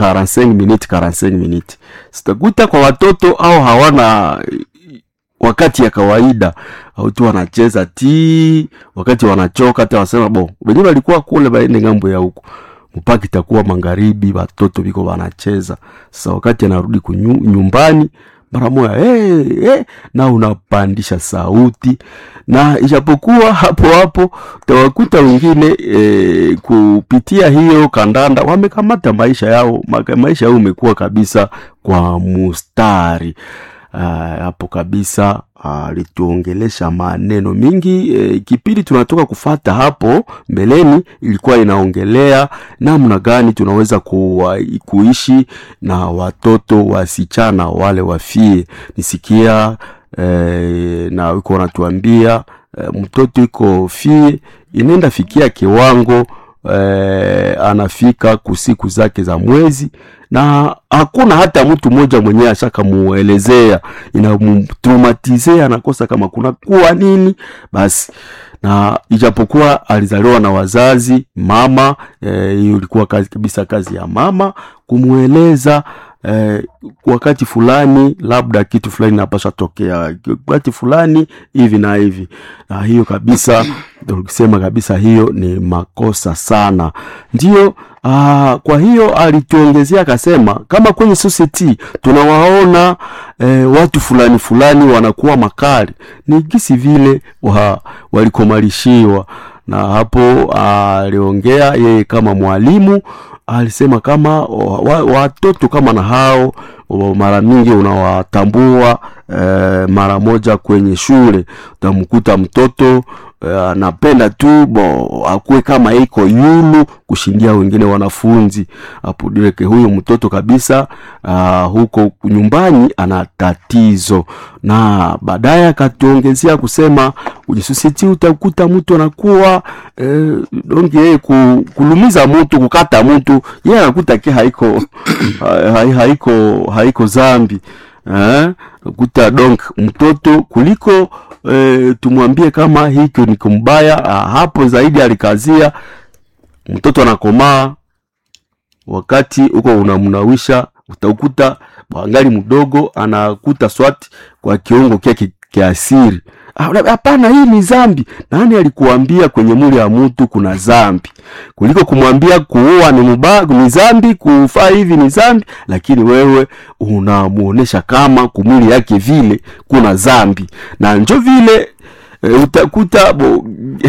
45 minutes 45 minutes sitakuta kwa watoto au hawana wakati ya kawaida au tu wanacheza ti wakati wanachoka hata wasema bo wenyewe walikuwa kule baende ngambo ya huko mpaka itakuwa magharibi watoto viko wanacheza sasa wakati anarudi kunyu, nyumbani mara moja hey, hey, na unapandisha sauti na ijapokuwa hapo hapo utawakuta wengine e, kupitia hiyo kandanda wamekamata maisha yao maka- maisha yao umekuwa kabisa kwa mustari Ah, hapo kabisa alituongelesha maneno mingi e, kipindi tunatoka kufata hapo mbeleni ilikuwa inaongelea namna gani tunaweza kuwa, kuishi na watoto wasichana wale wafie nisikia e, na iko wanatuambia e, mtoto iko fie inaenda fikia kiwango eh, anafika kusiku zake za mwezi na hakuna hata mtu mmoja mwenyewe ashakamuelezea inamtraumatizea anakosa kama kuna kuwa nini basi na ijapokuwa alizaliwa na wazazi mama eh, hiyo ilikuwa kazi kabisa kazi ya mama kumweleza eh, wakati fulani labda kitu fulani napasha tokea wakati fulani hivi na hivi na hiyo kabisa tukisema kabisa hiyo ni makosa sana ndio aa, kwa hiyo alituongezea akasema kama kwenye society tunawaona eh, watu fulani fulani wanakuwa makali ni gisi vile wa, walikomalishiwa na hapo aliongea yeye kama mwalimu alisema kama wa- wa- watoto kama na hao wa- mara mingi unawatambua eh, mara moja kwenye shule utamkuta mtoto eh, anapenda tu bo akuwe kama iko yulu kushindia wengine wanafunzi hapo direke huyo mtoto kabisa uh, huko nyumbani ana tatizo na baadaye akatuongezea kusema kwenye society utakuta mtu anakuwa eh, donge yeye ku, kulumiza mtu kukata mtu yeye anakuta ke haiko ha- ha- haiko haiko zambi eh? kuta donc mtoto kuliko eh, tumwambie kama hiko ni kumbaya ah, hapo zaidi alikazia mtoto anakomaa wakati huko unamnawisha utakuta angali mdogo anakuta swati kwa kiungo kyake kiasiri Ah, hapana hii ni zambi nani alikuambia kwenye mwili ya mtu kuna zambi kuliko kumwambia kuua ni muba, ni zambi kufaa hivi ni zambi lakini wewe unamuonesha kama kumwili yake vile kuna zambi na njo vile e, utakuta bo,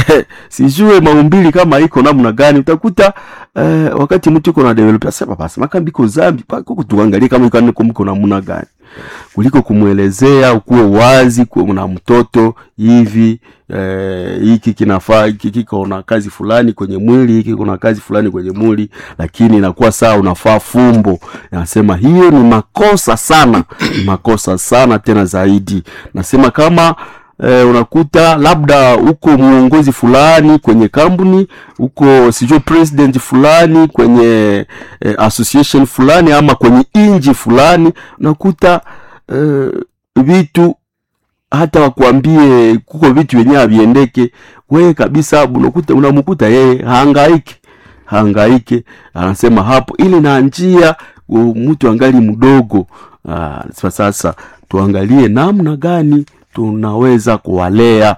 sijue maumbili kama iko namna gani utakuta e, wakati mtu iko na develop asema basi makambi iko zambi pako tuangalie kama iko niko mko namna gani kuliko kumwelezea ukuwe wazi kuwe na mtoto hivi eh, hiki kinafaa hiki kiko na kazi fulani kwenye mwili hiki kuna kazi fulani kwenye mwili lakini inakuwa saa unafaa fumbo nasema hiyo ni makosa sana ni makosa sana tena zaidi nasema kama eh, unakuta labda uko mwongozi fulani kwenye kampuni uko sijui president fulani kwenye eh, association fulani ama kwenye inji fulani unakuta eh, vitu hata wakuambie kuko vitu vyenyewe haviendeke wewe kabisa unakuta unamkuta yeye haangaike haangaike anasema hapo ili na njia u- mtu angali mdogo Ah, sasa tuangalie namna gani tunaweza kuwalea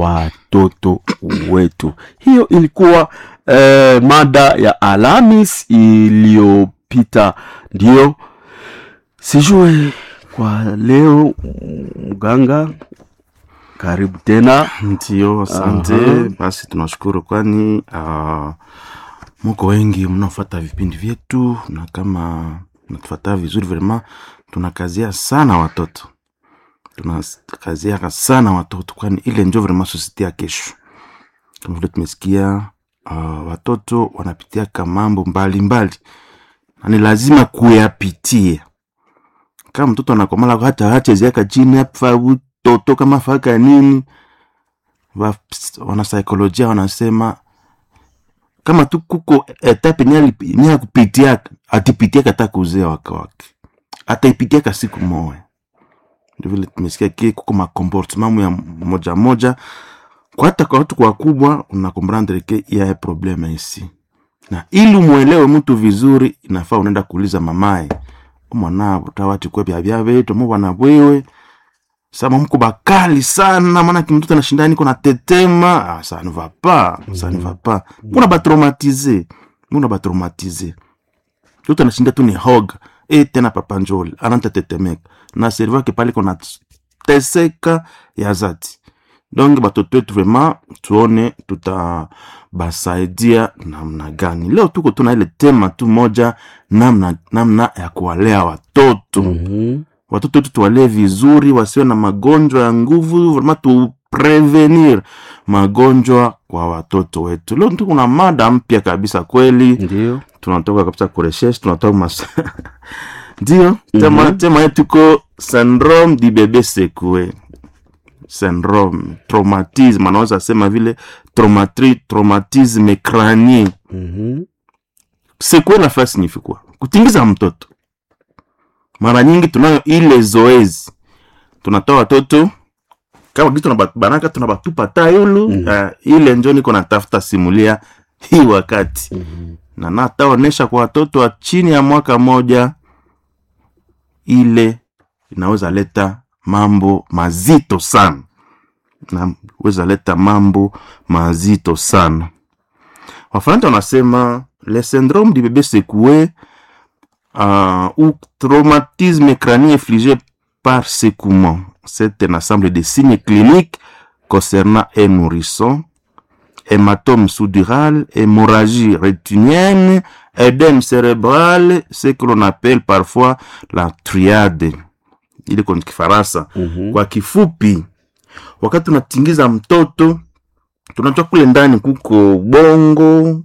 watoto wetu hiyo ilikuwa eh, mada ya alamis iliyopita ndio sijue kwa leo mganga karibu tena ndio asante Aha. basi tunashukuru kwani uh, muko wengi mnaofata vipindi vyetu na kama natufata vizuri vrema tunakazia sana watoto tunakaziaka sana watoto kwani ile njo vrema sosiete ya kesho kama vile tumesikia uh, watoto wanapitiaka mambo mbalimbali na ni lazima kuyapitia kama mtoto anakomala hata hacheziaka chini afa utoto kama faka nini wa- wanasaikolojia wanasema kama tu kuko etape nye akupitiaka atipitiaka hata kuzea wake wake ataipitiaka siku moya ndio vile tumesikia ki kuko makomportemamu ya moja moja kwa hata kwa watu kwa wakubwa unakomprendre ke ya probleme isi na ili umwelewe mtu vizuri inafaa unaenda kuuliza mamaye umwana tawati kwe bya bya betu mubana bwewe sama mko bakali sana maana kimtoto anashinda niko na tetema ah, ça ne va pas ça ne va pas mbona batraumatize mbona batraumatize mtoto anashinda tu ni hog e tena papa njoli anatatetemeka na serva ke pale kona teseka ya zati donc batoto wetu vraiment tuone tutabasaidia namna gani leo tuko tuna ile tema tu moja namna, namna ya kuwalea watoto Mhm. watoto wetu tuwalee vizuri wasiwe na magonjwa ya nguvu vraiment tuprevenir magonjwa kwa watoto wetu leo tu kuna mada mpya kabisa kweli ndio tunatoka kabisa kureshesh tunatoka mas ndio tema, mm-hmm. tema yetu iko syndrome di bebe sekue syndrome traumatisme anaweza sema vile traumatri, traumatisme cranie Mhm. sekue nafaa signifie quoi kutingiza mtoto mara nyingi tunayo ile zoezi tunatoa watoto kama kitu tunabanaka tunabatupa tayulu Mhm. uh, ile njo niko natafuta simulia hii wakati Mhm. na nataonesha kwa watoto wa chini ya mwaka moja ile inaweza leta mambo mazito sana naweza leta mambo mazito sana wafaransa wanasema le syndrome du bébé secoué euh, ou traumatisme crânien infligé par secouement c'est un ensemble de signes cliniques concernant un nourrisson hématome sous-dural, hémorragie rétinienne, édème cérébral, ce que l'on appelle parfois la triade. Ile kwa Kifaransa. Mhm. Kwa kifupi, wakati tunatingiza mtoto, tunatoa kule ndani kuko ubongo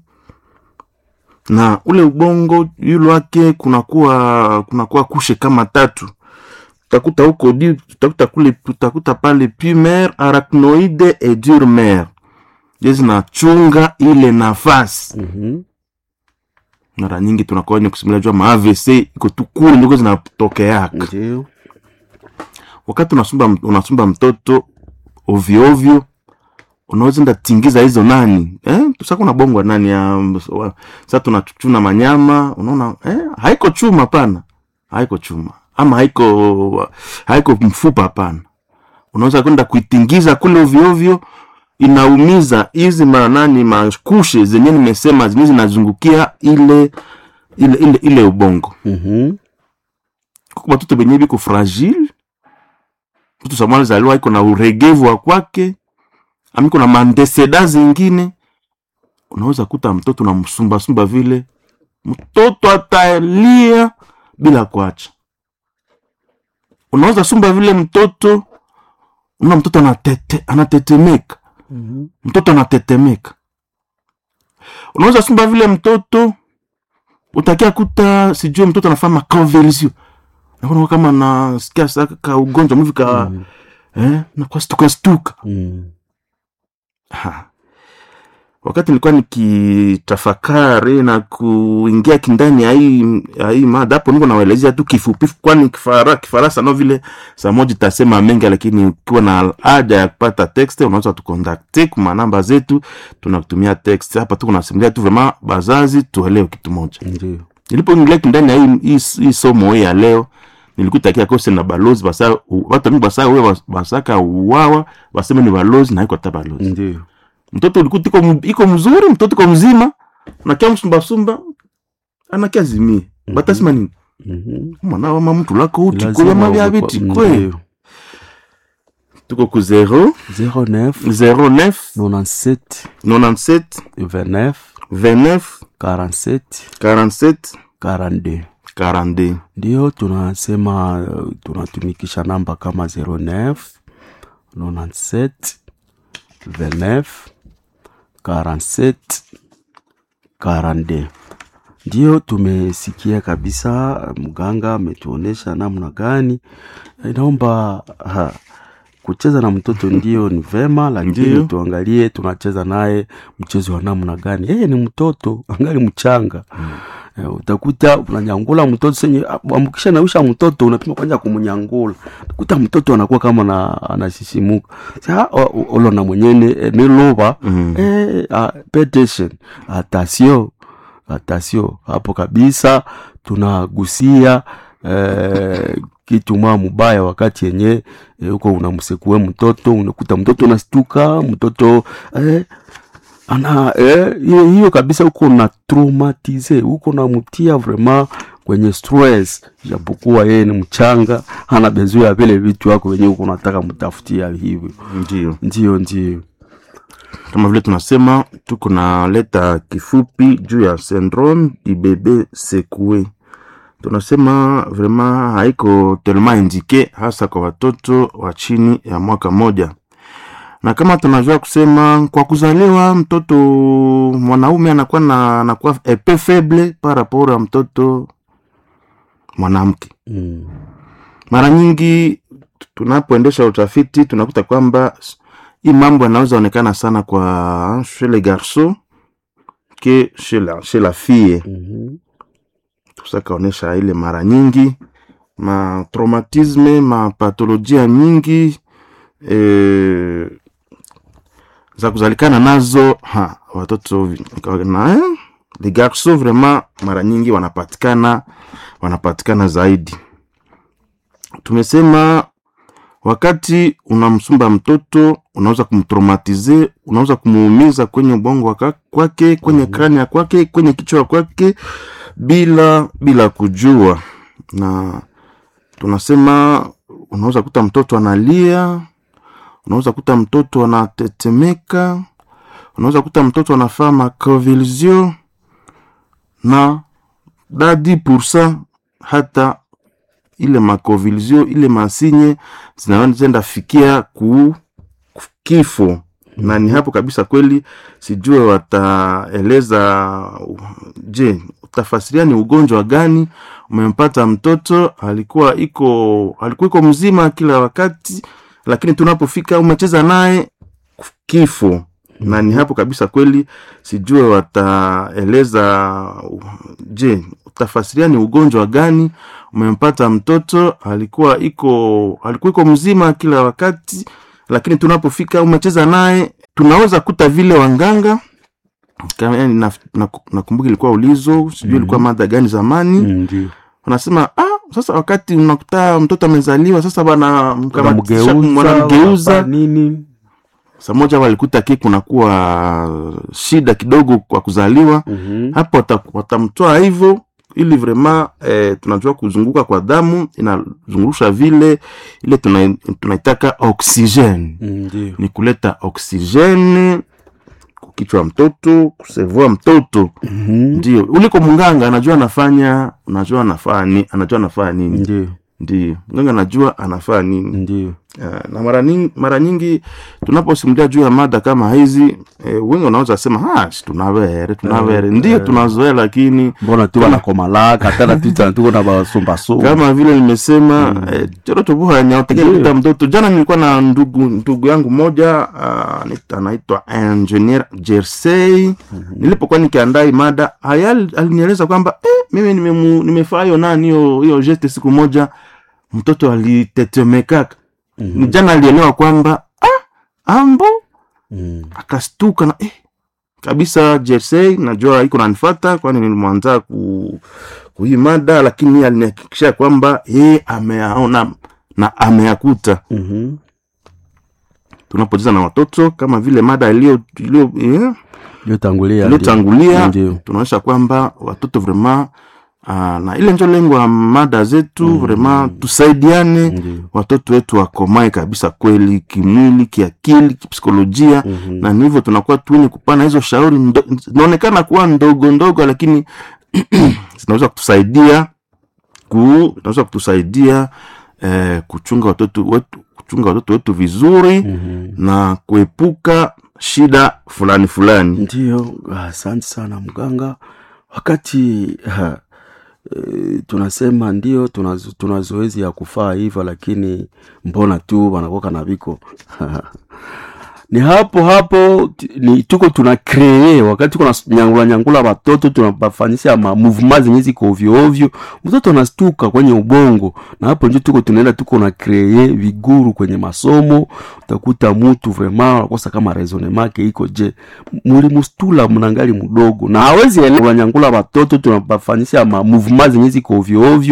na ule ubongo yule wake kunakuwa kunakuwa kushe kama tatu utakuta huko di utakuta kule utakuta pale pumer arachnoide et durmer je zinachunga ile nafasi Mhm. mara nyingi tunakuwa wenye kusimulia jua maavc iko tu kule ndiko zinatokeaka ndio wakati unasumba, unasumba mtoto ovyoovyo unaweza enda tingiza hizo nani eh? tusa kuna bongwa nani ya wa- sa tunachuna manyama unaona eh? haiko chuma pana haiko chuma ama haiko haiko mfupa hapana unaweza kwenda kuitingiza kule ovyoovyo inaumiza hizi manani makushe zenye nimesema zenye zinazungukia ile ile ile, ile ubongo Mhm. kuko batoto benye biko fragile mtoto samwali zaliwa iko na uregevu wa kwake amiko na mandeseda zingine unaweza kuta mtoto na msumbasumba vile mtoto atalia bila kuacha unaweza sumba vile mtoto una mtoto anatete, anatetemeka Mhm. mtoto anatetemeka unaweza sumba vile mtoto utakia kuta sijue mtoto anafanya maconvulsion naona kama nasikia saka ka ugonjwa mvi ka Mhm. eh, nakuwa stuka stuka Mhm. Ha. wakati nilikuwa nikitafakari na kuingia kindani ya hii ya hii mada hapo niko nawaelezea tu kifupi kwani kifara, kifaransa no vile saa moja itasema mengi lakini ukiwa na haja ya kupata text unaweza tukontakte kuma namba zetu tunakutumia text hapa tu kunasimulia tu vrema bazazi tuelewe kitu moja ndio nilipoingia kindani ya hii, hii, hii somo hii ya leo nilikutakia kose na balozi basa u- watu mingi basa we basaka uwawa baseme ni balozi na iko hata balozi ndio mtoto ulikuta iko m- iko mzuri mtoto iko mzima nakia msumbasumba anakia zimie Mhm. batasema nini Mhm. mwana wama mtu lako uti Lazima kwe mabya uwe kwa- biti kwe ndio. tuko ku 0 09 09 97 97 29 29 47 47 42 42 ndio tunasema uh, tunatumikisha namba kama 09 97 29 47 42 ndio tumesikia kabisa mganga ametuonesha namna gani inaomba ha, kucheza na mtoto ndio ni vema lakini Ndio. tuangalie tunacheza naye mchezo wa namna gani yeye ni mtoto angali mchanga Eh, utakuta unanyangula mtoto senye ambukisha nausha mtoto unapima kwanza kumnyangula utakuta mtoto anakuwa kama na anasisimuka sa olona mwenyene eh, niluba Mm. eh, ah, pay attention attention atasio hapo kabisa tunagusia eh, kitu mwa mubaya wakati yenye eh, huko unamsekue mtoto unakuta mtoto unastuka mtoto eh, ana eh, hiyo hiyo kabisa huko na traumatize huko namtia vraiment kwenye stress japokuwa yeye ni mchanga ana bezoea ya vile vitu wako wenyewe huko unataka mtafutia hivyo ndio ndio ndio kama vile tunasema tuko na leta kifupi juu ya syndrome du bebe secoué tunasema vraiment haiko tellement indike hasa kwa watoto wa chini ya mwaka moja na kama tunajua kusema kwa kuzaliwa mtoto mwanaume anakuwa na anakuwa epe faible par rapport ya mtoto mwanamke mm. mara nyingi tunapoendesha utafiti tunakuta kwamba s- hii mambo yanaweza onekana sana kwa chez les garçons ke chez la, chez la fille mm tusakaonyesha ile mara nyingi ma traumatisme ma patolojia nyingi e, za kuzalikana nazo ha, watoto vi- na eh, les garçons vraiment mara nyingi wanapatikana wanapatikana zaidi tumesema wakati unamsumba mtoto unaweza kumtraumatize unaweza kumuumiza kwenye ubongo waka- kwake kwenye krania kwake kwenye kichwa kwake bila bila kujua na tunasema unaweza kuta mtoto analia unaweza kuta mtoto anatetemeka unaweza kuta mtoto anafaa maconvulsion na dadi pursa hata ile maconvulsion ile masinye zinaenda fikia ku ku- kifo na ni hapo kabisa kweli sijue wataeleza uh, je utafasiria ni ugonjwa gani umempata mtoto alikuwa iko alikuwa iko mzima kila wakati lakini tunapofika umecheza naye kifo na ni hapo kabisa kweli sijue wataeleza uh, je utafasiria ni ugonjwa gani umempata mtoto alikuwa iko alikuwa iko mzima kila wakati lakini tunapofika umecheza naye tunaweza kuta vile wanganga kama yani na- na- nakumbuka ilikuwa ulizo sijui ilikuwa mada gani zamani ndio wanasema ah, sasa wakati unakuta mtoto amezaliwa sasa bana mkamatisha- wanamgeuza wanamgeuza wanafanya nini saa moja walikuta ki kunakuwa shida kidogo kwa kuzaliwa Mhm. hapo wata- watamtoa hivyo ili vrema eh, tunajua kuzunguka kwa damu inazungurusha vile ile tuna- tunaitaka oksijeni ndio ni kuleta oksijeni kukichwa mtoto kusevua mtoto Mhm. ndio uliko mganga anajua anafanya unajua anafaa ni anajua anafaa nini ndio ndio mganga anajua anafaa nini ndio Eh, na mara nyingi, mara nyingi tunaposimulia juu ya mada kama hizi eh, wengi wanaweza sema "Ah, si tunavere tunavere Eh, ndio eh. tunazoea lakini mbona tu wanakomalaka tena tuta tuko na basumbasumba kama vile nimesema mm. eh, choro tubuha nyaotekea Ndio. kuta mtoto jana nilikuwa na ndugu ndugu yangu moja uh, anaitwa- anaitwa engineer jersey mm-hmm. nilipokuwa nikiandaa hii mada haya alinieleza kwamba eh, mimi nimemu- nimefaa hiyo nani hiyo hiyo geste siku moja mtoto alitetemekaka mm-hmm. jana alielewa kwamba ah, ambo Mm. akastuka na eh, kabisa jersey najua iko nanifata kwani nilimwanza ku kuhii mada lakini yeye alinihakikishia kwamba yeye ameaona na ameyakuta Mhm. tunapocheza na watoto kama vile mada iliyo iliyo eh, iliyotangulia iliyotangulia ndio tunaonyesha kwamba watoto vrema uh, na ile njo lengo ya mada zetu mm. vrema tusaidiane ndio watoto wetu wakomae kabisa kweli kimwili kiakili kipsikolojia Mhm. na ni hivyo tunakuwa tuwenye kupana hizo shauri ndo- zinaonekana kuwa ndogo ndogo lakini zinaweza kutusaidia ku zinaweza kutusaidia eh, kuchunga watoto wetu kuchunga watoto wetu vizuri Mhm. na kuepuka shida fulani fulani ndio asante sana mganga wakati ha, e, tunasema ndio tuna, tuna zoezi ya kufaa hivyo lakini mbona tu wanakoka na viko ni hapo hapo t- ni tuko tuna kree wakati tuko na nyangula nyangula watoto tunabafanyisha ma movement zenye ziko ovyo ovyo mtoto anastuka kwenye ubongo na hapo ndio tuko tunaenda tuko na kree viguru kwenye masomo utakuta mtu vraiment anakosa kama raisonnement yake iko je mulimustula mnangali mdogo na hawezi elewa nyangula watoto tunabafanyisha ma movement zenye ziko ovyo ovyo